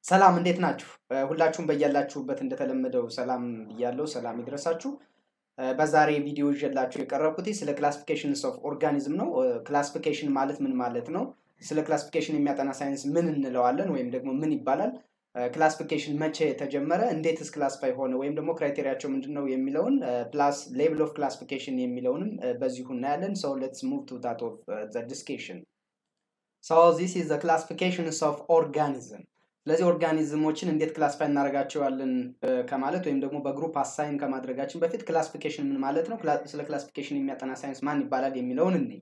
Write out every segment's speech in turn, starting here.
ሰላም እንዴት ናችሁ? ሁላችሁም በያላችሁበት እንደተለመደው ሰላም ብያለሁ። ሰላም ይድረሳችሁ። በዛሬ ቪዲዮ ይዤላችሁ የቀረብኩት ስለ ክላሲፊኬሽንስ ኦፍ ኦርጋኒዝም ነው። ክላሲፊኬሽን ማለት ምን ማለት ነው? ስለ ክላሲፊኬሽን የሚያጠና ሳይንስ ምን እንለዋለን ወይም ደግሞ ምን ይባላል? ክላሲፊኬሽን መቼ ተጀመረ? እንዴትስ ክላሲፋይ ሆነ? ወይም ደግሞ ክራይቴሪያቸው ምንድን ነው የሚለውን ፕላስ ሌቭል ኦፍ ክላሲፊኬሽን የሚለውንም በዚሁ እናያለን። ሰው ሌትስ ሙቭ ቱ ዛት ኦፍ ዘ ዲስኬሽን ሶ ዚስ ኢዝ ዘ ክላሲፊኬሽንስ ኦፍ ኦርጋኒዝም ስለዚህ ኦርጋኒዝሞችን እንዴት ክላሲፋይ እናደርጋቸዋለን ከማለት ወይም ደግሞ በግሩፕ አሳይን ከማድረጋችን በፊት ክላሲፊኬሽን ምን ማለት ነው፣ ስለ ክላሲፊኬሽን የሚያጠና ሳይንስ ማን ይባላል የሚለውን እንይ።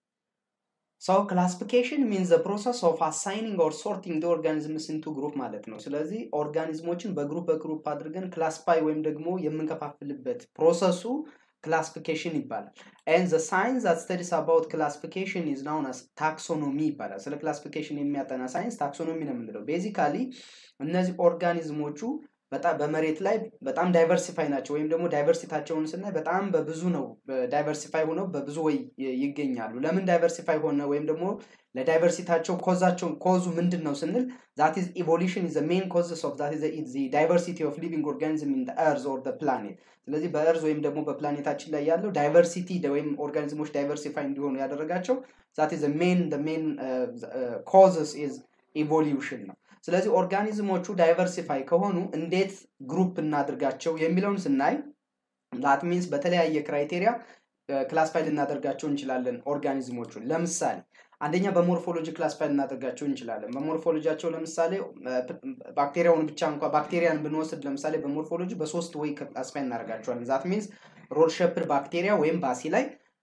ሶ ክላሲፊኬሽን ሚንስ ዘ ፕሮሰስ ኦፍ አሳይኒንግ ኦር ሶርቲንግ ኦርጋኒዝምስ ኢንቱ ግሩፕ ማለት ነው። ስለዚህ ኦርጋኒዝሞችን በግሩፕ በግሩፕ አድርገን ክላሲፋይ ወይም ደግሞ የምንከፋፍልበት ፕሮሰሱ ክላሲፊኬሽን ይባላል። ኤንድ ዘ ሳይንስ ዛት ስተዲስ አባውት ክላሲፊኬሽን ኢዝ ናውን አስ ታክሶኖሚ ይባላል። ስለ ክላሲፊኬሽን የሚያጠና ሳይንስ ታክሶኖሚ ነው የምንለው። ቤዚካሊ እነዚህ ኦርጋኒዝሞቹ በጣም በመሬት ላይ በጣም ዳይቨርሲፋይ ናቸው፣ ወይም ደግሞ ዳይቨርሲታቸውን ስናይ በጣም በብዙ ነው ዳይቨርሲፋይ ሆነው በብዙ ወይ ይገኛሉ። ለምን ዳይቨርሲፋይ ሆነ ወይም ደግሞ ለዳይቨርሲታቸው ኮዛቸው ኮዙ ምንድን ነው ስንል ዛት ኢዝ ኢቮሉሽን ኢዝ ሜን ኮዝስ ኦፍ ዛት ኢዝ ዳይቨርሲቲ ኦፍ ሊቪንግ ኦርጋኒዝም ኢን ኤርዝ ኦር ፕላኔት። ስለዚህ በእርዝ ወይም ደግሞ በፕላኔታችን ላይ ያለው ዳይቨርሲቲ ወይም ኦርጋኒዝሞች ዳይቨርሲፋይ እንዲሆኑ ያደረጋቸው ዛት ኢዝ ሜን ሜን ኮዝስ ኢዝ ኢቮሉሽን ነው። ስለዚህ ኦርጋኒዝሞቹ ዳይቨርሲፋይ ከሆኑ እንዴት ግሩፕ እናድርጋቸው የሚለውን ስናይ ላት ሚንስ በተለያየ ክራይቴሪያ ክላስፋይ ልናደርጋቸው እንችላለን ኦርጋኒዝሞቹን። ለምሳሌ አንደኛ በሞርፎሎጂ ክላስፋይ ልናደርጋቸው እንችላለን። በሞርፎሎጂያቸው ለምሳሌ ባክቴሪያውን ብቻ እንኳ ባክቴሪያን ብንወስድ ለምሳሌ በሞርፎሎጂ በሶስት ወይ ክላስፋይ እናደርጋቸዋለን። ዛት ሚንስ ሮድ ሸፕድ ባክቴሪያ ወይም ባሲ ላይ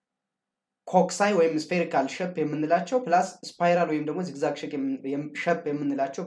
ኮክሳይ ወይም ስፌሪካል ሸፕ የምንላቸው ፕላስ ስፓይራል ወይም ደግሞ ዚግዛግ ሸፕ የምንላቸው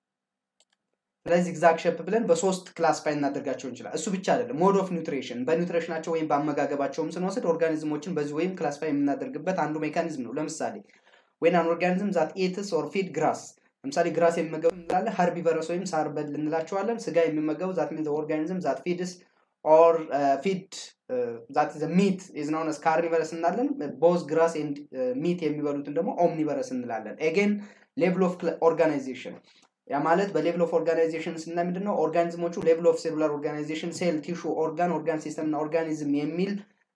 ስለዚህ ዚግዛግ ሸፕ ብለን በሶስት ክላስፋይ እናደርጋቸው እንችላል። እሱ ብቻ አይደለም፣ ሞድ ኦፍ ኒውትሪሽን በኒውትሪሽናቸው ወይም በአመጋገባቸውም ስንወስድ ኦርጋኒዝሞችን በዚህ ወይም ክላስፋይ የምናደርግበት አንዱ ሜካኒዝም ነው። ለምሳሌ ወይን አን ኦርጋኒዝም ዛት ኤትስ ኦር ፊድ ግራስ ለምሳሌ ግራስ የሚመገቡ እንላለን፣ ሀርቢቨረስ ወይም ሳር በል እንላቸዋለን። ስጋ የሚመገቡ ዛት ሚንስ ኦርጋኒዝም ዛት ፊድስ ኦር ፊድ ዛት ዘ ሚት ኢዝ ናውን አስ ካርኒቨረስ እንላለን። ቦዝ ግራስ ኤንድ ሚት የሚበሉትን ደግሞ ኦምኒቨረስ እንላለን። ኤጌን ሌቭል ኦፍ ኦርጋናይዜሽን ያ ማለት በሌቭል ኦፍ ኦርጋናይዜሽን ስናይ ምንድን ነው ኦርጋኒዝሞቹ ሌቭል ኦፍ ሴሉላር ኦርጋናይዜሽን ሴል፣ ቲሹ፣ ኦርጋን፣ ኦርጋን ሲስተም እና ኦርጋኒዝም የሚል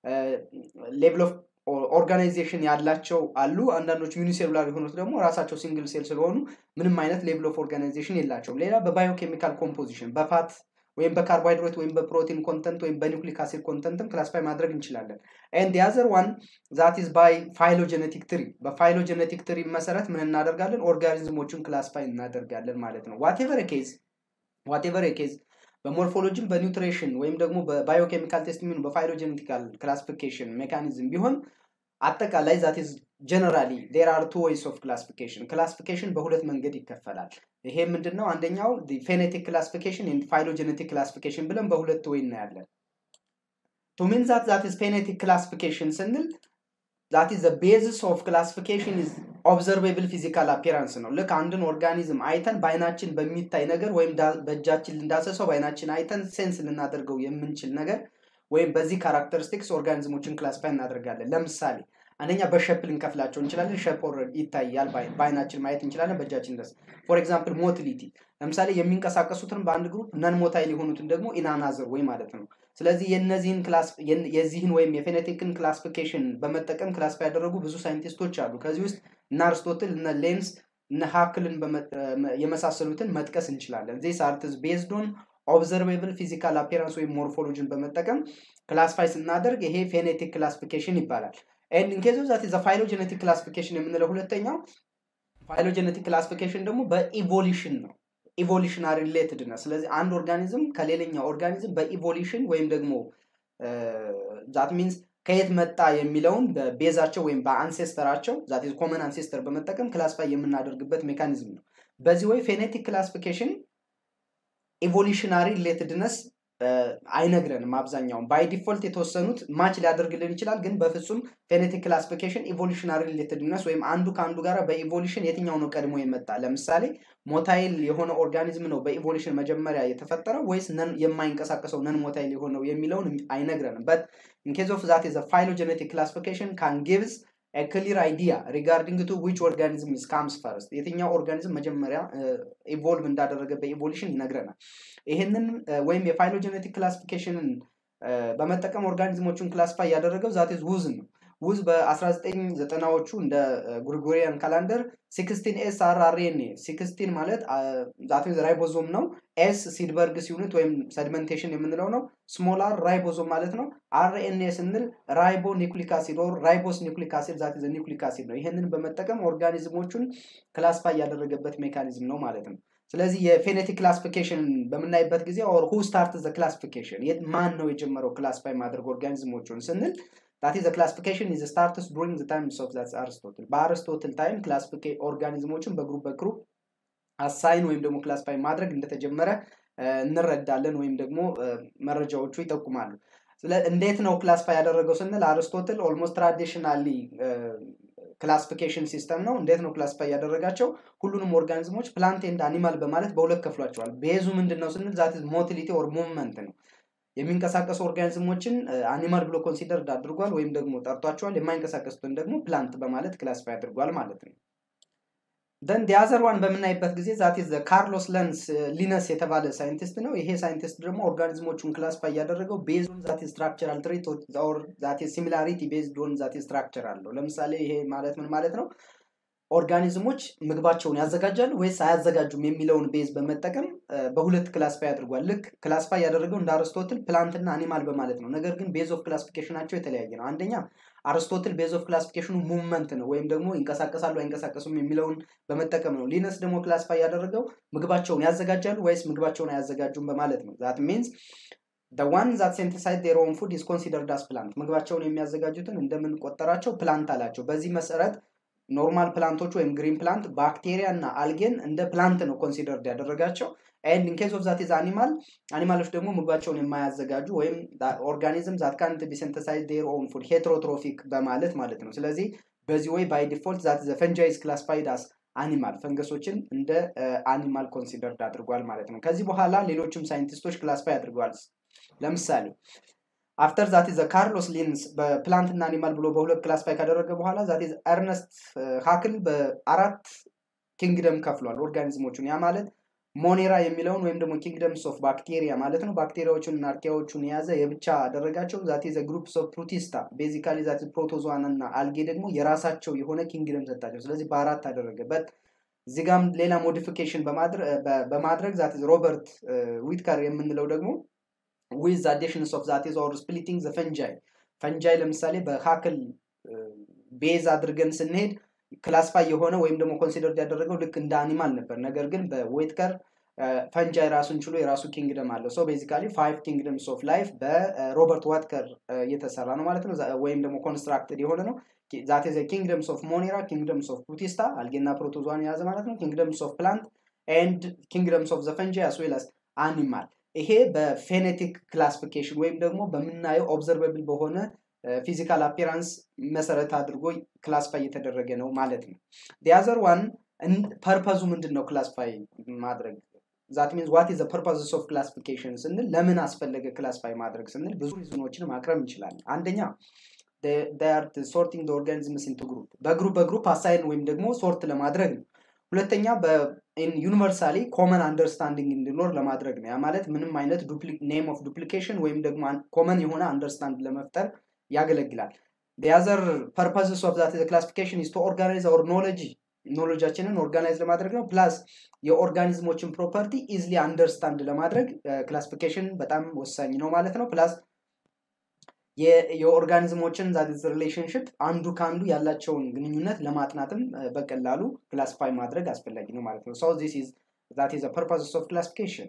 ሌቭል ኦፍ ኦርጋናይዜሽን ያላቸው አሉ። አንዳንዶቹ ዩኒሴሉላር የሆኑት ደግሞ ራሳቸው ሲንግል ሴል ስለሆኑ ምንም አይነት ሌቭል ኦፍ ኦርጋናይዜሽን የላቸውም። ሌላ በባዮኬሚካል ኮምፖዚሽን በፋት ወይም በካርቦሃይድሬት ወይም በፕሮቲን ኮንተንት ወይም በኒውክሊክ አሲድ ኮንተንትም ክላሲፋይ ማድረግ እንችላለን። ኤንድ ያዘር ዋን ዛት ኢዝ ባይ ፋይሎጀኔቲክ ትሪ። በፋይሎጀኔቲክ ትሪ መሰረት ምን እናደርጋለን? ኦርጋኒዝሞችን ክላሲፋይ እናደርጋለን ማለት ነው። ዋቴቨር ኬዝ ዋቴቨር ኬዝ በሞርፎሎጂም በኒውትሪሽን ወይም ደግሞ በባዮኬሚካል ቴስት የሚሆኑ በፋይሎጀኔቲካል ክላሲፊኬሽን ሜካኒዝም ቢሆን አጠቃላይ ዛት ኢዝ ጀነራሊ ዴር አር ቱ ዌይስ ኦፍ ክላሲፊኬሽን ክላሲፊኬሽን በሁለት መንገድ ይከፈላል። ይሄ ምንድን ነው? አንደኛው ፌኔቲክ ክላሲፊኬሽን ኤንድ ፋይሎጀኔቲክ ክላሲፊኬሽን ብለን በሁለት ወይ እናያለን። ቱ ሚን ዛት ዛት ኢዝ ፌኔቲክ ክላሲፊኬሽን ስንል ዛት ኢዝ ዘ ቤዝስ ኦፍ ክላሲፊኬሽን ኢዝ ኦብዘርቬብል ፊዚካል አፒራንስ ነው። ልክ አንድን ኦርጋኒዝም አይተን በአይናችን በሚታይ ነገር ወይም በእጃችን ልንዳሰሰው በአይናችን አይተን ሴንስ ልናደርገው የምንችል ነገር ወይም በዚህ ካራክተሪስቲክስ ኦርጋኒዝሞችን ክላሲፋይ እናደርጋለን። ለምሳሌ አንደኛ በሸፕ ልንከፍላቸው እንችላለን። ሸፕ ኦልሬዲ ይታያል፣ በአይናችን ማየት እንችላለን፣ በእጃችን ደስ ፎር ኤግዛምፕል ሞቲሊቲ፣ ለምሳሌ የሚንቀሳቀሱትን በአንድ ግሩፕ ነን ሞታይል የሆኑትን ደግሞ ኢናናዘር ወይ ማለት ነው። ስለዚህ የነዚህን የዚህን ወይም የፌኔቲክን ክላሲፊኬሽን በመጠቀም ክላሲፋይ ያደረጉ ብዙ ሳይንቲስቶች አሉ። ከዚህ ውስጥ እነ አርስቶትል እነ ሌንስ እነ ሀክልን የመሳሰሉትን መጥቀስ እንችላለን። ዚስ አርትስ ቤዝድ ኦን ኦብዘርቬብል ፊዚካል አፒራንስ ወይም ሞርፎሎጂን በመጠቀም ክላሲፋይ ስናደርግ ይሄ ፌኔቲክ ክላሲፊኬሽን ይባላል። ኤንድ ኢንኬዝ ዛት ዘ ፋይሎጀኔቲክ ክላሲፊኬሽን የምንለው ሁለተኛው ፋይሎጀኔቲክ ክላሲፊኬሽን ደግሞ በኢቮሉሽን ነው። ኢቮሉሽናሪ ሪሌትድ ነው። ስለዚህ አንድ ኦርጋኒዝም ከሌላኛው ኦርጋኒዝም በኢቮሉሽን ወይም ደግሞ ዛት ሚንስ ከየት መጣ የሚለውን በቤዛቸው ወይም በአንሴስተራቸው ዛት ኮመን አንሴስተር በመጠቀም ክላሲፋይ የምናደርግበት ሜካኒዝም ነው። በዚህ ወይ ፌኔቲክ ክላሲፊኬሽን ኢቮሉሽናሪ ሪሌትድነስ አይነግረንም። አብዛኛውን ባይ ዲፎልት የተወሰኑት ማች ሊያደርግልን ይችላል፣ ግን በፍጹም ፌኔቲክ ክላሲፊኬሽን ኢቮሉሽናሪ ሪሌትድነስ ወይም አንዱ ከአንዱ ጋር በኢቮሉሽን የትኛው ነው ቀድሞ የመጣ ለምሳሌ ሞታይል የሆነ ኦርጋኒዝም ነው በኢቮሉሽን መጀመሪያ የተፈጠረው ወይስ የማይንቀሳቀሰው ነን ሞታይል የሆነው የሚለውን አይነግረንም። በት ኢንኬዝ ኦፍ ዛት ዘ ፋይሎጀኔቲክ ክላሲፊኬሽን ካን ጊቭስ ክሊር አይዲያ ሪጋርዲንግ ቱ ዊች ኦርጋኒዝም ኢዝ ካምስ ፈርስት የትኛው ኦርጋኒዝም መጀመሪያ ኢቮልቭ እንዳደረገ በኢቮሉሽን ይነግረናል። ይህንን ወይም የፋይሎጀኔቲክ ክላሲፊኬሽንን በመጠቀም ኦርጋኒዝሞቹን ክላሲፋይ ያደረገው ዛት ውዝ ነው። ውዝ በ1990ዎቹ እንደ ጉሪጎሪያን ካላንደር ሲክስቲን ኤስ አር አር ኤን ኤ ሲክስቲን ማለት ዛት ራይቦዞም ነው። ኤስ ሲድበርግስ ዩኒት ወይም ሰድመንቴሽን የምንለው ነው። ስሞል አር ራይቦዞም ማለት ነው። አር ኤን ኤ ስንል ራይቦ ኒኩሊክ አሲድ ኦር ራይቦስ ኒኩሊክ አሲድ ዛት ዘ ኒኩሊክ አሲድ ነው። ይህንን በመጠቀም ኦርጋኒዝሞቹን ክላሲፋይ ያደረገበት ሜካኒዝም ነው ማለት ነው። ስለዚህ የፌኔቲክ ክላሲፊኬሽን በምናይበት ጊዜ ኦር ሁ ስታርት ዘ ክላሲፊኬሽን ማን ነው የጀመረው ክላሲፋይ ማድረግ ኦርጋኒዝሞቹን ስንል ዛት ዘ ክላሲፊኬሽን ኢዝ ስታርትስ ዱሪንግ ዘ ታይምስ ኦፍ ዛት አርስቶትል በአርስቶትል ታይም ክላሲፊኬ ኦርጋኒዝሞችን በግሩፕ በግሩፕ አሳይን ወይም ደግሞ ክላሲፋይ ማድረግ እንደተጀመረ እንረዳለን ወይም ደግሞ መረጃዎቹ ይጠቁማሉ። እንዴት ነው ክላሲፋይ ያደረገው ስንል አርስቶትል ኦልሞስት ትራዲሽናሊ ክላሲፊኬሽን ሲስተም ነው። እንዴት ነው ክላሲፋይ ያደረጋቸው? ሁሉንም ኦርጋኒዝሞች ፕላንት ኤንድ አኒማል በማለት በሁለት ከፍሏቸዋል። ቤዙ ምንድን ነው ስንል ዛት ሞቲሊቲ ኦር ሙቭመንት ነው። የሚንቀሳቀሱ ኦርጋኒዝሞችን አኒማል ብሎ ኮንሲደርድ አድርጓል ወይም ደግሞ ጠርቷቸዋል። የማይንቀሳቀሱትን ደግሞ ፕላንት በማለት ክላሲፋይ አድርጓል ማለት ነው። ደን ዲያዘር ዋን በምናይበት ጊዜ ዛት ዘ ካርሎስ ለንስ ሊነስ የተባለ ሳይንቲስት ነው። ይሄ ሳይንቲስት ደግሞ ኦርጋኒዝሞቹን ክላሲፋይ ያደረገው ቤዝድ ዛት ስትራክቸራል ትሬት ኦር ዛት ሲሚላሪቲ ቤዝድ ኦን ዛት ስትራክቸር አለው። ለምሳሌ ይሄ ማለት ምን ማለት ነው? ኦርጋኒዝሞች ምግባቸውን ያዘጋጃሉ ወይስ አያዘጋጁም የሚለውን ቤዝ በመጠቀም በሁለት ክላስፋይ አድርጓል። ልክ ክላስፋይ ያደረገው እንደ አርስቶትል ፕላንትና አኒማል በማለት ነው። ነገር ግን ቤዝ ኦፍ ክላሲፊኬሽናቸው የተለያየ ነው። አንደኛ አርስቶትል ቤዝ ኦፍ ክላሲፊኬሽኑ ሙቭመንት ነው ወይም ደግሞ ይንቀሳቀሳሉ አይንቀሳቀሱም የሚለውን በመጠቀም ነው። ሊነስ ደግሞ ክላስፋይ ያደረገው ምግባቸውን ያዘጋጃሉ ወይስ ምግባቸውን አያዘጋጁም በማለት ነው። ዛት ሚንስ ዋን ዛት ሴንተሳይዝ ዴር ኦን ፉድ ኢዝ ኮንሲደርድ አስ ፕላንት ምግባቸውን የሚያዘጋጁትን እንደምንቆጠራቸው ፕላንት አላቸው። በዚህ መሰረት ኖርማል ፕላንቶች ወይም ግሪን ፕላንት ባክቴሪያ እና አልጌን እንደ ፕላንት ነው ኮንሲደርድ ያደረጋቸው። ኤንድ ኢንኬዝ ኦፍ ዛት ኢዝ አኒማል አኒማሎች ደግሞ ምግባቸውን የማያዘጋጁ ወይም ኦርጋኒዝም ዛት ካንት ቢሰንተሳይዝ ዴር ኦን ፉድ ሄትሮትሮፊክ በማለት ማለት ነው። ስለዚህ በዚህ ወይ ባይ ዲፎልት ዛት ዘ ፈንጃይዝ ክላስፋይድ አስ አኒማል ፈንገሶችን እንደ አኒማል ኮንሲደርድ አድርጓል ማለት ነው። ከዚህ በኋላ ሌሎችም ሳይንቲስቶች ክላስፋይ አድርገዋል። ለምሳሌ አፍተር ዛት ዘ ካርሎስ ሊንስ በፕላንት እና አኒማል ብሎ በሁለት ክላስፋይ ካደረገ በኋላ ዛት ኤርነስት ሀክል በአራት ኪንግደም ከፍሏል ኦርጋኒዝሞቹን። ያ ማለት ሞኔራ የሚለውን ወይም ደግሞ ኪንግደምስ ኦፍ ባክቴሪያ ማለት ነው። ባክቴሪያዎቹን እና አርኪያዎቹን የያዘ የብቻ አደረጋቸው። ዛት ዘ ግሩፕስ ኦፍ ፕሩቲስታ ቤዚካሊ ዛት ፕሮቶዞዋን እና አልጌ ደግሞ የራሳቸው የሆነ ኪንግደም ሰጣቸው። ስለዚህ በአራት አደረገበት። እዚህ ጋም ሌላ ሞዲፊኬሽን በማድረግ ዛት ሮበርት ዊትከር የምንለው ደግሞ ዊዝ አዲሽንስ ኦፍ ዛት ኢዝ ኦር ስፕሊቲንግ ዘ ፈንጃይ ፈንጃይ ለምሳሌ በሀክል ቤዝ አድርገን ስንሄድ ክላስፋይ የሆነ ወይም ደግሞ ኮንሲደርድ ያደረገው ልክ እንደ አኒማል ነበር። ነገር ግን በዌትከር ፈንጃይ ራሱን ችሎ የራሱ ኪንግደም አለው። ሰው ቤዚካሊ ፋይቭ ኪንግደምስ ኦፍ ላይፍ በሮበርት ዋትከር እየተሰራ ነው ማለት ነው፣ ወይም ደግሞ ኮንስትራክትድ የሆነ ነው። ዛት ዘ ኪንግደምስ ኦፍ ሞኔራ፣ ኪንግደምስ ኦፍ ፕሩቲስታ አልጌና ፕሮቶዟን የያዘ ማለት ነው፣ ኪንግደምስ ኦፍ ፕላንት ኤንድ ኪንግደምስ ኦፍ ዘ ፈንጃይ አስ ዌል አስ አኒማል ይሄ በፌኔቲክ ክላሲፊኬሽን ወይም ደግሞ በምናየው ኦብዘርቨብል በሆነ ፊዚካል አፒራንስ መሰረት አድርጎ ክላስፋይ እየተደረገ ነው ማለት ነው። ዲያዘር ዋን ፐርፐዙ ምንድን ነው ክላስፋይ ማድረግ ዛት ሚንስ ዋት ኢዝ ፐርፐዝስ ኦፍ ክላሲፊኬሽን ስንል ለምን አስፈለገ ክላስፋይ ማድረግ ስንል ብዙ ሪዝኖችን ማቅረብ እንችላለን። አንደኛ ሶርቲንግ ኦርጋኒዝምስ ኢንቱ ግሩፕ በግሩፕ በግሩፕ አሳይን ወይም ደግሞ ሶርት ለማድረግ ነው። ሁለተኛ ዩኒቨርሳሊ ኮመን አንደርስታንዲንግ እንዲኖር ለማድረግ ነው። ያ ማለት ምንም አይነት ኔም ኦፍ ዱፕሊኬሽን ወይም ደግሞ ኮመን የሆነ አንደርስታንድ ለመፍጠር ያገለግላል። የአዘር ፐርፐስስ ኦፍ ዛት ክላሲፊኬሽን ኢዝ ቱ ኦርጋናይዝ አወር ኖሎጂ ኖሎጃችንን ኦርጋናይዝ ለማድረግ ነው። ፕላስ የኦርጋኒዝሞችን ፕሮፐርቲ ኢዝሊ አንደርስታንድ ለማድረግ ክላሲፊኬሽን በጣም ወሳኝ ነው ማለት ነው። ፕላስ የኦርጋኒዝሞችን ዛት ሪሌሽንሽፕ አንዱ ከአንዱ ያላቸውን ግንኙነት ለማጥናትም በቀላሉ ክላሲፋይ ማድረግ አስፈላጊ ነው ማለት ነው። ሶ ዚስ ኢዝ ዛት ኢዝ ፐርፐስ ኦፍ ክላሲፊኬሽን።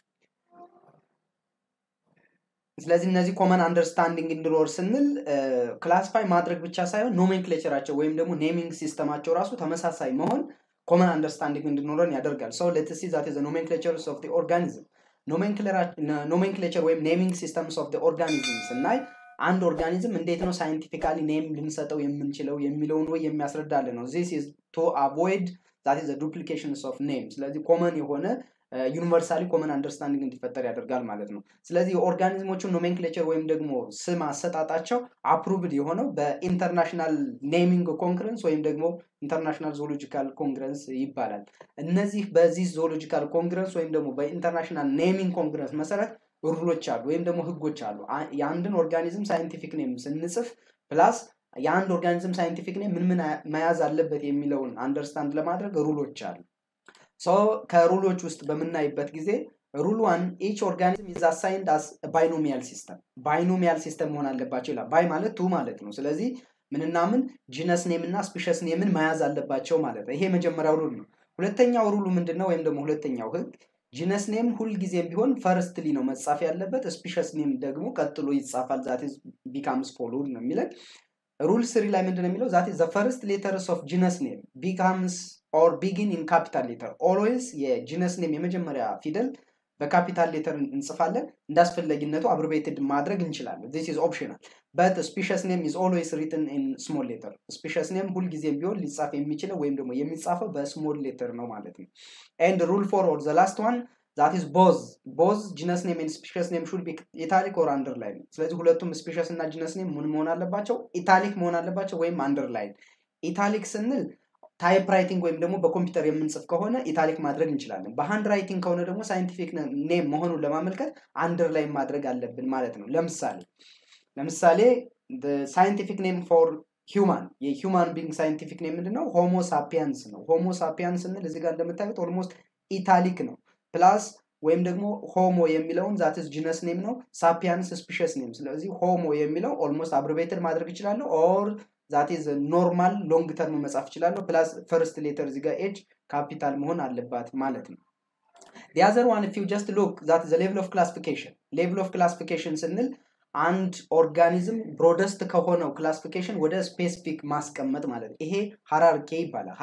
ስለዚህ እነዚህ ኮመን አንደርስታንዲንግ እንዲኖር ስንል ክላሲፋይ ማድረግ ብቻ ሳይሆን ኖሜንክሌቸራቸው ወይም ደግሞ ኔሚንግ ሲስተማቸው ራሱ ተመሳሳይ መሆን ኮመን አንደርስታንዲንግ እንዲኖረን ያደርጋል። ሰው ሌትስ ሲ ዛት ኢዝ ኖሜንክሌቸርስ ኦፍ ኦርጋኒዝም ኖሜንክሌቸር ወይም ኔሚንግ ሲስተምስ ኦፍ ኦርጋኒዝም ስናይ አንድ ኦርጋኒዝም እንዴት ነው ሳይንቲፊካሊ ኔም ልንሰጠው የምንችለው የሚለውን ወይ የሚያስረዳልን ነው። ዚስ ኢዝ ቱ አቮይድ ዛት ኢዝ ዱፕሊኬሽንስ ኦፍ ኔም። ስለዚህ ኮመን የሆነ ዩኒቨርሳሊ ኮመን አንደርስታንዲንግ እንዲፈጠር ያደርጋል ማለት ነው። ስለዚህ የኦርጋኒዝሞቹን ኖሜንክሌቸር ወይም ደግሞ ስም አሰጣጣቸው አፕሩቭድ የሆነው በኢንተርናሽናል ኔሚንግ ኮንግረንስ ወይም ደግሞ ኢንተርናሽናል ዞሎጂካል ኮንግረንስ ይባላል። እነዚህ በዚህ ዞሎጂካል ኮንግረንስ ወይም ደግሞ በኢንተርናሽናል ኔሚንግ ኮንግረንስ መሰረት ሩሎች አሉ ወይም ደግሞ ህጎች አሉ። የአንድን ኦርጋኒዝም ሳይንቲፊክ ኔም ስንጽፍ ፕላስ የአንድ ኦርጋኒዝም ሳይንቲፊክ ኔም ምን ምን መያዝ አለበት የሚለውን አንደርስታንድ ለማድረግ ሩሎች አሉ። ከሩሎች ውስጥ በምናይበት ጊዜ ሩል ዋን ኢች ኦርጋኒዝም ኢዝ አሳይንድ አስ ባይኖሚያል ሲስተም ባይኖሚያል ሲስተም መሆን አለባቸው ይላል። ባይ ማለት ቱ ማለት ነው። ስለዚህ ምንና ምን ጂነስ ኔም እና ስፒሸስ ኔምን መያዝ አለባቸው ማለት ነው። ይሄ የመጀመሪያው ሩል ነው። ሁለተኛው ሩሉ ምንድን ነው? ወይም ደግሞ ሁለተኛው ህግ ጂነስ ኔም ሁልጊዜም ቢሆን ፈርስትሊ ነው መጻፍ ያለበት። ስፒሸስ ኔም ደግሞ ቀጥሎ ይጻፋል። ዛት ቢካምስ ፎሎድ ነው የሚለን። ሩል ስሪ ላይ ምንድን ነው የሚለው? ዛት ዘ ፈርስት ሌተርስ ኦፍ ጂነስ ኔም ቢካምስ ኦር ቢጊን ኢን ካፒታል ሌተር ኦልዌይስ የጂነስ ኔም የመጀመሪያ ፊደል በካፒታል ሌተር እንጽፋለን። እንዳስፈላጊነቱ አብርቤትድ ማድረግ እንችላለን። ዚስ ኢዝ ኦፕሽናል በት ስፒሸስ ኔም ኢዝ ኦልዌይስ ሪትን ኢን ስሞል ሌተር። ስፒሸስ ኔም ሁልጊዜም ቢሆን ሊጻፍ የሚችለው ወይም ደግሞ የሚጻፈው በስሞል ሌተር ነው ማለት ነው። ኤንድ ሩል ፎር ኦር ዘ ላስት ዋን ዛት ኢዝ ቦዝ ቦዝ ጂነስ ኔም ኤንድ ስፒሸስ ኔም ሹድ ቢ ኢታሊክ ኦር አንደርላይን። ስለዚህ ሁለቱም ስፒሸስ እና ጂነስ ኔም ምን መሆን አለባቸው? ኢታሊክ መሆን አለባቸው ወይም አንደርላይን። ኢታሊክ ስንል ታይፕ ራይቲንግ ወይም ደግሞ በኮምፒውተር የምንጽፍ ከሆነ ኢታሊክ ማድረግ እንችላለን። በሃንድ ራይቲንግ ከሆነ ደግሞ ሳይንቲፊክ ኔም መሆኑን ለማመልከት አንደርላይን ማድረግ አለብን ማለት ነው። ለምሳሌ ለምሳሌ ሳይንቲፊክ ኔም ፎር ሂውማን የሂውማን ቢንግ ሳይንቲፊክ ኔም ምንድን ነው? ሆሞ ሳፒያንስ ነው። ሆሞ ሳፒያንስ ስንል እዚህ ጋር እንደምታዩት ኦልሞስት ኢታሊክ ነው። ፕላስ ወይም ደግሞ ሆሞ የሚለውን ዛትስ ጂነስ ኔም ነው። ሳፒያንስ ስፒሸስ ኔም። ስለዚህ ሆሞ የሚለው ኦልሞስት አብሪቬትድ ማድረግ ይችላለሁ ኦር ዛት ኢዝ ኖርማል ሎንግ ተርም መጻፍ እችላለሁ። ፕላስ ፈርስት ሌተር እዚህ ጋር ኤጅ ካፒታል መሆን አለባት ማለት ነው። ዲያዘር ዋን ፊው ጀስት ሉክ ዛት ዘ ሌቭል ኦፍ ክላሲፊኬሽን ሌቭል ኦፍ ክላሲፊኬሽን ስንል አንድ ኦርጋኒዝም ብሮደስት ከሆነው ክላሲፊኬሽን ወደ ስፔሲፊክ ማስቀመጥ ማለት ነው። ይሄ ሃራርኬ ይባላል።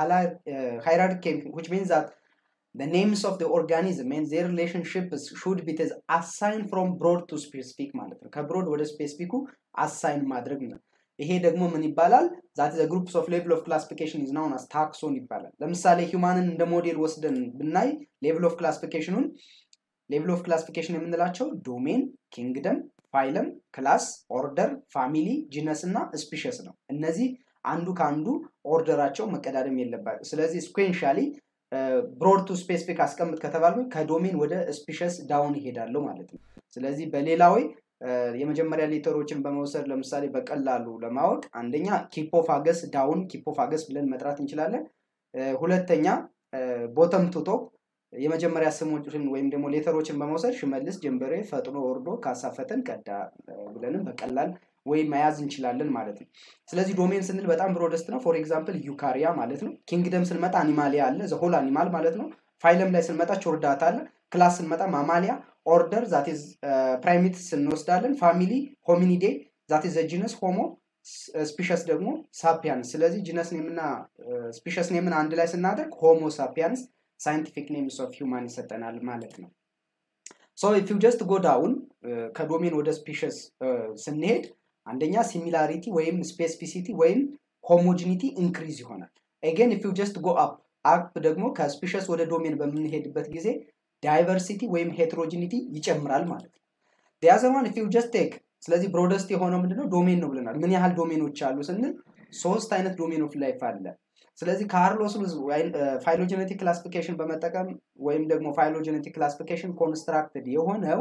ሃይራርኬ ዊች ሚንስ ዛት the names of the organism and their relationships should be assigned from broad to specific ማለት ነው። ከብሮድ ወደ ስፔሲፊኩ አሳይን ማድረግ ነው። ይሄ ደግሞ ምን ይባላል? ዛት ዘ ግሩፕስ ኦፍ ሌቭል ኦፍ ክላሲፊኬሽን ኢዝ ናውን አስ ታክሶን ይባላል። ለምሳሌ ሂውማንን እንደ ሞዴል ወስደን ብናይ ሌቭል ኦፍ ክላሲፊኬሽኑን ሌቭል ኦፍ ክላሲፊኬሽን የምንላቸው ዶሜን፣ ኪንግደም፣ ፋይለም፣ ክላስ፣ ኦርደር፣ ፋሚሊ፣ ጂነስ እና ስፒሸስ ነው። እነዚህ አንዱ ከአንዱ ኦርደራቸው መቀዳደም የለባቸው። ስለዚህ ስኩዌንሻሊ ብሮድ ቱ ስፔሲፊክ አስቀምጥ ከተባልኩ ከዶሜን ወደ ስፒሸስ ዳውን ይሄዳለሁ ማለት ነው። ስለዚህ በሌላ ወይ የመጀመሪያ ሌተሮችን በመውሰድ ለምሳሌ በቀላሉ ለማወቅ አንደኛ ኪፖፋገስ ዳውን ኪፖፋገስ ብለን መጥራት እንችላለን። ሁለተኛ ቦተም ቱ ቶፕ የመጀመሪያ ስሞችን ወይም ደግሞ ሌተሮችን በመውሰድ ሽመልስ፣ ጀንበሬ፣ ፈጥኖ ወርዶ፣ ካሳፈተን፣ ቀዳ ብለንም በቀላል ወይም መያዝ እንችላለን ማለት ነው። ስለዚህ ዶሜን ስንል በጣም ብሮደስት ነው። ፎር ኤግዛምፕል ዩካሪያ ማለት ነው። ኪንግደም ስንመጣ አኒማሊያ አለ፣ ዘሆል አኒማል ማለት ነው። ፋይለም ላይ ስንመጣ ቾርዳታ አለ። ክላስ ስንመጣ ማማሊያ፣ ኦርደር ዛቴዝ ፕራይሜትስ እንወስዳለን። ፋሚሊ ሆሚኒዴ ዛቴዝ ጂነስ ሆሞ፣ ስፒሸስ ደግሞ ሳፒያንስ። ስለዚህ ጂነስ ኔምና ስፒሸስ ኔምን አንድ ላይ ስናደርግ ሆሞ ሳፒያንስ ሳይንቲፊክ ኔምስ ኦፍ ሂውማን ይሰጠናል ማለት ነው። ሶ ኢፍ ዩ ጀስት ጎ ዳውን ከዶሜን ወደ ስፒሸስ ስንሄድ አንደኛ ሲሚላሪቲ ወይም ስፔሲፊሲቲ ወይም ሆሞጂኒቲ ኢንክሪዝ ይሆናል። ኤጌን ኢፍ ዩ ጀስት ጎ አፕ አፕ ደግሞ ከስፒሸስ ወደ ዶሜን በምንሄድበት ጊዜ ዳይቨርሲቲ ወይም ሄትሮጂኒቲ ይጨምራል ማለት ነው። ዲያዘር ዋን ኢፍ ዩ ጀስት ቴክ ስለዚህ ብሮደስት የሆነው ምንድነው ዶሜን ነው ብለናል። ምን ያህል ዶሜኖች አሉ ስንል ሶስት አይነት ዶሜን ኦፍ ላይፍ አለ። ስለዚህ ካርሎስ ሉዝ ፋይሎጀኔቲክ ክላሲፊኬሽን በመጠቀም ወይም ደግሞ ፋይሎጀኔቲክ ክላሲፊኬሽን ኮንስትራክትድ የሆነው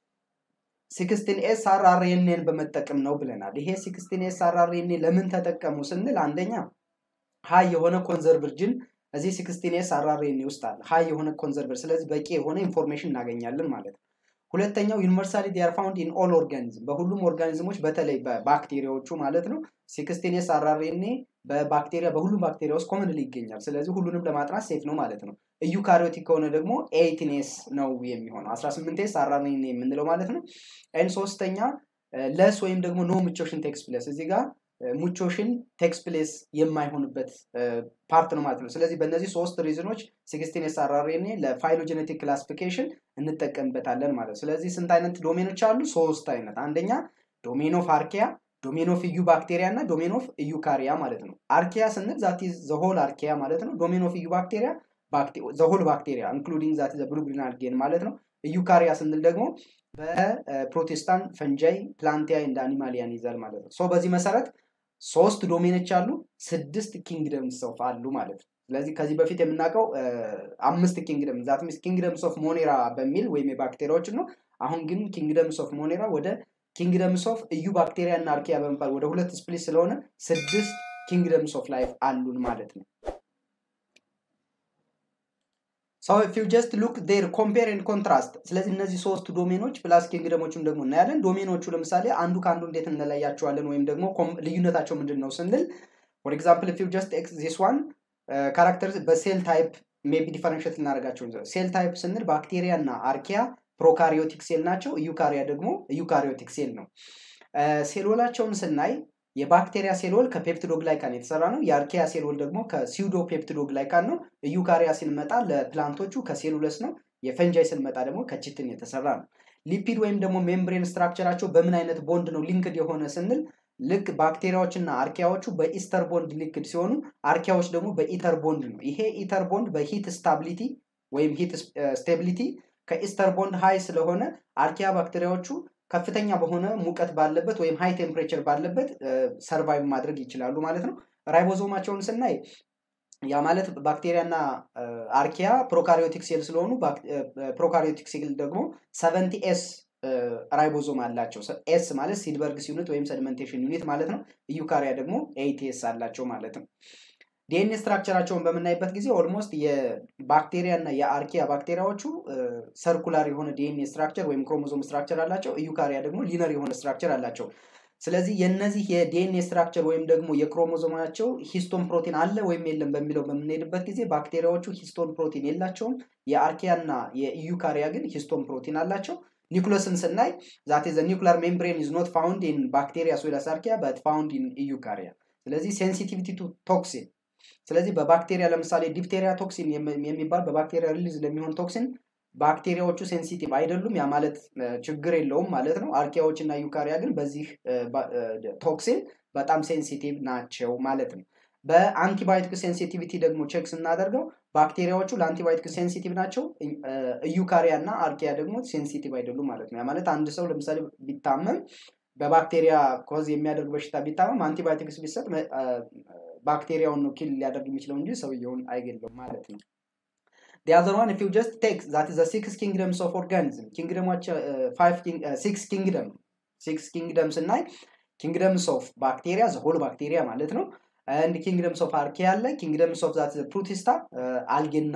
ሲክስቲን ኤስ አርአርኤንን በመጠቀም ነው ብለናል። ይሄ ሲክስቲን ኤስ አርአርኤን ለምን ተጠቀሙ ስንል አንደኛ ሀይ የሆነ ኮንዘርቭርጅን እዚህ ሲክስቲን ኤስ አርአርኤን ውስጥ አለ። ሀይ የሆነ ኮንዘርቨር፣ ስለዚህ በቂ የሆነ ኢንፎርሜሽን እናገኛለን ማለት ነው። ሁለተኛው ዩኒቨርሳሊ ዲያር ፋውንድ ኢን ኦል ኦርጋኒዝም በሁሉም ኦርጋኒዝሞች በተለይ በባክቴሪያዎቹ ማለት ነው። ሲክስቲን ኤስ አርአርኤን በባክቴሪያ በሁሉም ባክቴሪያ ውስጥ ኮመንሊ ይገኛል። ስለዚህ ሁሉንም ለማጥናት ሴፍ ነው ማለት ነው። ኢዩካሪዮቲክ ከሆነ ደግሞ ኤይቲን ኤስ ነው የሚሆነው 18 ኤስ አርአርኤን የምንለው ማለት ነው። ኤን ሶስተኛ ለስ ወይም ደግሞ ኖ ሙቾሽን ቴክስ ፕሌስ እዚህ ጋር ሙቾሽን ቴክስ ፕሌስ የማይሆንበት ፓርት ነው ማለት ነው። ስለዚህ በእነዚህ ሶስት ሪዝኖች ሲክስቲን ኤስ አርአርኤን ለፋይሎጀኔቲክ ክላሲፊኬሽን እንጠቀምበታለን ማለት ነው። ስለዚህ ስንት አይነት ዶሜኖች አሉ? ሶስት አይነት። አንደኛ ዶሜን ኦፍ አርኪያ፣ ዶሜን ኦፍ ኢዩ ባክቴሪያ እና ዶሜን ኦፍ ኢዩካሪያ ማለት ነው። አርኪያ ስንል ዛት ዘሆል አርኪያ ማለት ነው። ዶሜን ኦፍ ኢዩ ባክቴሪያ ዘሆል ባክቴሪያ ኢንክሉዲንግ ዛት ዘ ብሉ ግሪን አልጌን ማለት ነው። ዩካሪያ ስንል ደግሞ በፕሮቴስታንት ፈንጃይ ፕላንቲያ እንደ አኒማሊያን ይዛል ማለት ነው። ሶ በዚህ መሰረት ሶስት ዶሜኖች አሉ፣ ስድስት ኪንግደምስ ኦፍ አሉ ማለት ነው። ስለዚህ ከዚህ በፊት የምናውቀው አምስት ኪንግደም ዛት ሚንስ ኪንግደምስ ኦፍ ሞኔራ በሚል ወይም የባክቴሪያዎችን ነው። አሁን ግን ኪንግደምስ ኦፍ ሞኔራ ወደ ኪንግደምስ ኦፍ እዩ ባክቴሪያ እና አርኪያ በመባል ወደ ሁለት ስፕሊት ስለሆነ ስድስት ኪንግደምስ ኦፍ ላይፍ አሉን ማለት ነው። ሰው ኢፍ ዩ ጀስት ሉክ ዴር ኮምፔር ኤንድ ኮንትራስት። ስለዚህ እነዚህ ሶስት ዶሜኖች ፕላስ ኪንግደሞቹን ደግሞ እናያለን። ዶሜኖቹ ለምሳሌ አንዱ ከአንዱ እንዴት እንለያቸዋለን ወይም ደግሞ ልዩነታቸው ምንድን ነው ስንል ፎር ኤግዛምፕል ኢፍ ዩ ጀስት ኤክስ ዚስ ዋን ካራክተር በሴል ታይፕ ሜቢ ዲፈረንሽት እናደርጋቸው ሴል ታይፕ ስንል ባክቴሪያ እና አርኪያ ፕሮካሪዮቲክ ሴል ናቸው። ዩካሪያ ደግሞ ዩካሪዮቲክ ሴል ነው። ሴሎላቸውን ስናይ የባክቴሪያ ሴልወል ከፔፕቲዶግላይካን የተሰራ ነው። የአርኪያ ሴልወል ደግሞ ከሲውዶ ፔፕቲዶግላይካን ነው። ዩካሪያ ስንመጣ ለፕላንቶቹ ከሴሉለስ ነው። የፈንጃይ ስንመጣ ደግሞ ከቺትን የተሰራ ነው። ሊፒድ ወይም ደግሞ ሜምብሬን ስትራክቸራቸው በምን አይነት ቦንድ ነው ሊንክድ የሆነ ስንል ልክ ባክቴሪያዎችና አርኪያዎቹ በኢስተር ቦንድ ሊንክድ ሲሆኑ አርኪያዎች ደግሞ በኢተር ቦንድ ነው። ይሄ ኢተር ቦንድ በሂት ስታቢሊቲ ወይም ሂት ስቴቢሊቲ ከኢስተር ቦንድ ሃይ ስለሆነ አርኪያ ባክቴሪያዎቹ ከፍተኛ በሆነ ሙቀት ባለበት ወይም ሃይ ቴምፕሬቸር ባለበት ሰርቫይቭ ማድረግ ይችላሉ ማለት ነው። ራይቦዞማቸውን ስናይ ያ ማለት ባክቴሪያና አርኪያ ፕሮካሪዮቲክ ሴል ስለሆኑ ፕሮካሪዮቲክ ሴል ደግሞ ሰቨንቲ ኤስ ራይቦዞም አላቸው። ኤስ ማለት ሲድበርግስ ዩኒት ወይም ሰድመንቴሽን ዩኒት ማለት ነው። ዩካሪያ ደግሞ ኤይቲኤስ አላቸው ማለት ነው። ዲኤንኤ ስትራክቸራቸውን በምናይበት ጊዜ ኦልሞስት የባክቴሪያ እና የአርኪያ ባክቴሪያዎቹ ሰርኩላር የሆነ ዲኤንኤ ስትራክቸር ወይም ክሮሞዞም ስትራክቸር አላቸው። ዩካሪያ ደግሞ ሊነር የሆነ ስትራክቸር አላቸው። ስለዚህ የነዚህ የዲኤንኤ ስትራክቸር ወይም ደግሞ የክሮሞዞማቸው ሂስቶን ፕሮቲን አለ ወይም የለም በሚለው በምንሄድበት ጊዜ ባክቴሪያዎቹ ሂስቶን ፕሮቲን የላቸውም። የአርኪያ እና የዩካሪያ ግን ሂስቶን ፕሮቲን አላቸው። ኒኩለስን ስናይ ዛት ዘ ኒኩላር ሜምብሬን ኢዝ ኖት ፋውንድ ኢን ባክቴሪያ ሶይለስ አርኪያ በት ፋውንድ ኢን ዩካሪያ። ስለዚህ ሴንሲቲቪቲ ቱ ቶክሲን ስለዚህ በባክቴሪያ ለምሳሌ ዲፕቴሪያ ቶክሲን የሚባል በባክቴሪያ ሪሊዝ ለሚሆን ቶክሲን ባክቴሪያዎቹ ሴንሲቲቭ አይደሉም። ያ ማለት ችግር የለውም ማለት ነው። አርኪያዎች እና ዩካሪያ ግን በዚህ ቶክሲን በጣም ሴንሲቲቭ ናቸው ማለት ነው። በአንቲባዮቲክ ሴንሲቲቪቲ ደግሞ ቼክ ስናደርገው ባክቴሪያዎቹ ለአንቲባዮቲክ ሴንሲቲቭ ናቸው። ዩካሪያ እና አርኪያ ደግሞ ሴንሲቲቭ አይደሉም ማለት ነው። ያ ማለት አንድ ሰው ለምሳሌ ቢታመም በባክቴሪያ ኮዝ የሚያደርግ በሽታ ቢታመም አንቲባዮቲክስ ቢሰጥ ባክቴሪያውን ነው ኪል ሊያደርግ የሚችለው እንጂ ሰውየውን አይገለውም ማለት ነው። The other one, if you just take that is the six kingdoms of organism. Kingdomoች five six kingdom six kingdoms እና kingdoms of bacteria the whole bacteria ማለት ነው። አንድ ኪንግደምስ ኦፍ አርኪያ አለ። ኪንግደምስ ኦፍ ዛት ፕሩቲስታ አልጌና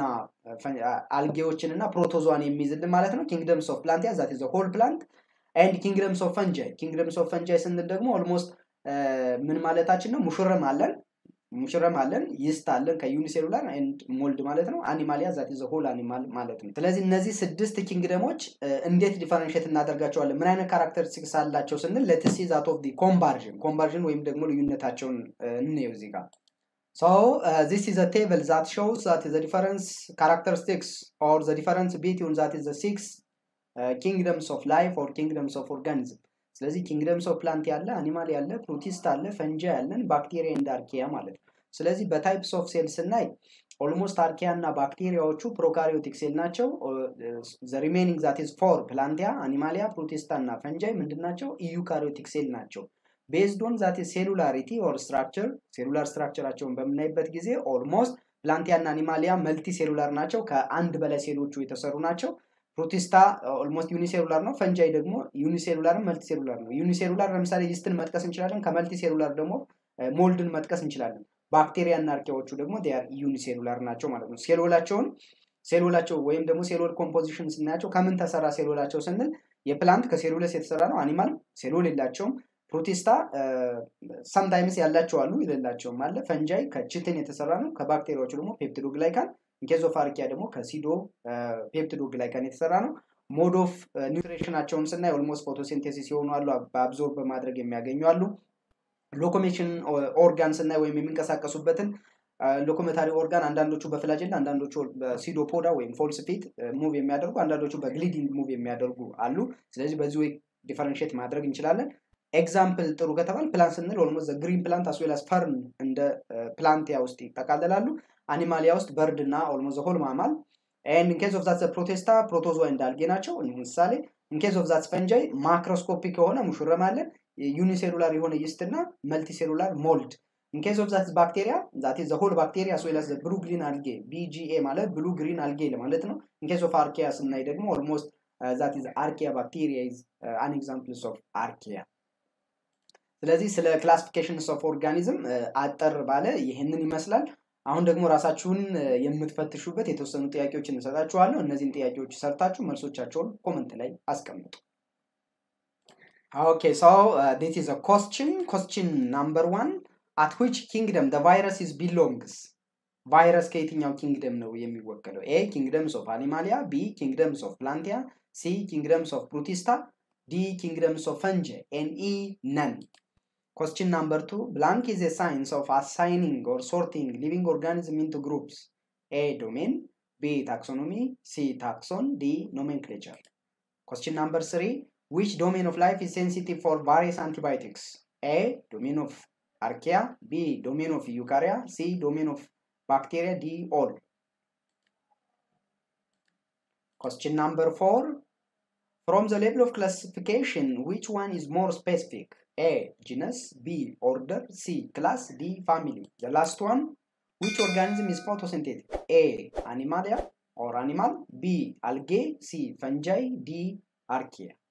አልጌዎችን እና ፕሮቶዟን የሚይዝልን ማለት ነው። ኪንግደምስ ኦፍ ፕላንቲያ ዛት ዘ ሆል ፕላንት ኤንድ ኪንግደምስ ኦፍ ፈንጃይ ኪንግደምስ ኦፍ ፈንጃይ ስንል ደግሞ ኦልሞስት ምን ማለታችን ነው? ሙሽረም አለን ሙሽረም አለን ይስት አለን ከዩኒሴሉላር ኤንድ ሞልድ ማለት ነው። አኒማሊያ ዛት ዘ ሆል አኒማል ማለት ነው። ስለዚህ እነዚህ ስድስት ኪንግደሞች እንዴት ዲፈረንሽት እናደርጋቸዋለን? ምን አይነት ካራክተሪስቲክስ አላቸው ስንል ለትሲ ዛት ኦፍ ዲ ኮምባርዥን ኮምባርዥን ወይም ደግሞ ልዩነታቸውን እንየው እዚህ ጋር So uh, this is a table that shows that the difference characteristics or the difference between that is the six uh, kingdoms of life or kingdoms of organism. ስለዚህ ኪንግደምስ ኦፍ ፕላንት ያለ አኒማል ያለ ፕሮቲስት አለ ፈንጃ ያለን ባክቴሪያ እንደ አርኪያ ማለት ነው። ስለዚህ በታይፕስ ኦፍ ሴል ስናይ ኦልሞስት አርኪያ እና ባክቴሪያዎቹ ፕሮካሪዮቲክ ሴል ናቸው። ዘ ሪሜኒንግ ዛት ኢዝ ፎር ፕላንቲያ፣ አኒማሊያ፣ ፕሮቲስታ እና ፈንጃይ ምንድን ናቸው? ኢዩካሪዮቲክ ሴል ናቸው። ቤዝድ ኦን ዛት ሴሉላሪቲ ኦር ስትራክቸር ሴሉላር ስትራክቸራቸውን በምናይበት ጊዜ ኦልሞስት ፕላንቲያ እና አኒማሊያ መልቲ ሴሉላር ናቸው። ከአንድ በላይ ሴሎቹ የተሰሩ ናቸው። ፕሮቲስታ ኦልሞስት ዩኒሴሉላር ነው። ፈንጃይ ደግሞ ዩኒሴሉላር መልቲ ሴሉላር ነው። ዩኒሴሉላር ለምሳሌ ይስትን መጥቀስ እንችላለን። ከመልቲ ሴሉላር ደግሞ ሞልድን መጥቀስ እንችላለን። ባክቴሪያ እና አርኪያዎቹ ደግሞ ዲያር ዩኒሴሉላር ናቸው ማለት ነው። ሴሎላቸውን ሴሎላቸው ወይም ደግሞ ሴሎል ኮምፖዚሽን ስናያቸው ከምን ተሰራ ሴሎላቸው ስንል የፕላንት ከሴሉለስ የተሰራ ነው። አኒማል ሴሎል የላቸውም። ፕሮቲስታ ሰምታይምስ ያላቸው አሉ፣ የሌላቸውም አለ። ፈንጃይ ከችትን የተሰራ ነው። ከባክቴሪያዎቹ ደግሞ ፔፕቲዶግላይካን ኢንኬዝ ኦፍ አርኪያ ደግሞ ከሲዶ ፔፕቲዶግላይካን የተሰራ ነው። ሞድ ኦፍ ኒውትሪሽናቸውን ስናይ ኦልሞስት ፎቶሲንቴሲስ የሆኑ አሉ፣ በአብዞርብ በማድረግ የሚያገኙ አሉ። ሎኮሜሽን ኦርጋን ስናይ ወይም የሚንቀሳቀሱበትን ሎኮሜታሪ ኦርጋን አንዳንዶቹ በፍላጅላ አንዳንዶቹ በሲዶፖዳ ወይም ፎልስ ፊት ሙቭ የሚያደርጉ አንዳንዶቹ በግሊዲንግ ሙቭ የሚያደርጉ አሉ። ስለዚህ በዚህ ወይ ዲፈረንሽት ማድረግ እንችላለን። ኤግዛምፕል ጥሩ ከተባል ፕላንት ስንል ኦልሞስት ግሪን ፕላንት አስዌላስ ፈርን እንደ ፕላንቲያ ውስጥ ይጠቃለላሉ። አኒማሊያ ውስጥ በርድ እና ኦልሞዘ ሆል ማማል ኤንድ ኢንኬዝ ኦፍ ዛት ፕሮቴስታ ፕሮቶዞ እንዳልጌ ናቸው። ምሳሌ ኢንኬዝ ኦፍ ዛት ስፈንጃይ ማክሮስኮፒክ የሆነ ሙሹረም አለን። ዩኒሴሉላር የሆነ ይስት እና መልቲሴሉላር ሞልድ ኢንኬዝ ኦፍ ዛት ባክቴሪያ ዛት ዘ ሆል ባክቴሪያ ሶላስ ብሉ ግሪን አልጌ ቢጂኤ ማለት ብሉ ግሪን አልጌ ማለት ነው። ኢንኬዝ ኦፍ አርኪያ ስናይ ደግሞ ኦልሞስት ዛት ኢዝ አርኪያ ባክቴሪያ ኢዝ አን ኤግዛምፕልስ ኦፍ አርኪያ። ስለዚህ ስለ ክላሲፊኬሽንስ ኦፍ ኦርጋኒዝም አጠር ባለ ይህንን ይመስላል። አሁን ደግሞ ራሳችሁን የምትፈትሹበት የተወሰኑ ጥያቄዎችን እንሰጣችኋለሁ። እነዚህን ጥያቄዎች ሰርታችሁ መልሶቻቸውን ኮመንት ላይ አስቀምጡ። ኦኬ ሶ ዲስ ኢዝ አ ኮስችን ኮስችን ናምበር ዋን አት ዊች ኪንግደም ደ ቫይረስ ኢዝ ቢሎንግስ ቫይረስ ከየትኛው ኪንግደም ነው የሚወከለው? ኤ ኪንግደምስ ኦፍ አኒማሊያ፣ ቢ ኪንግደምስ ኦፍ ፕላንቲያ፣ ሲ ኪንግደምስ ኦፍ ፕሩቲስታ፣ ዲ ኪንግደምስ ኦፍ ፈንጀ ኤን ኢ ነን። Question number two blank is a science of assigning or sorting living organism into groups. A. Domain. B. Taxonomy. C. Taxon. D. Nomenclature. Question number three which domain of life is sensitive for various antibiotics? A. Domain of archaea. B. Domain of eukarya. C. Domain of bacteria. D. All. Question number four from the level of classification, which one is more specific? A. Genus. B. Order. C. Class. D. Family. The last one. Which organism is photosynthetic? A. Animalia or animal. B. Algae. C. Fungi. D. Archaea.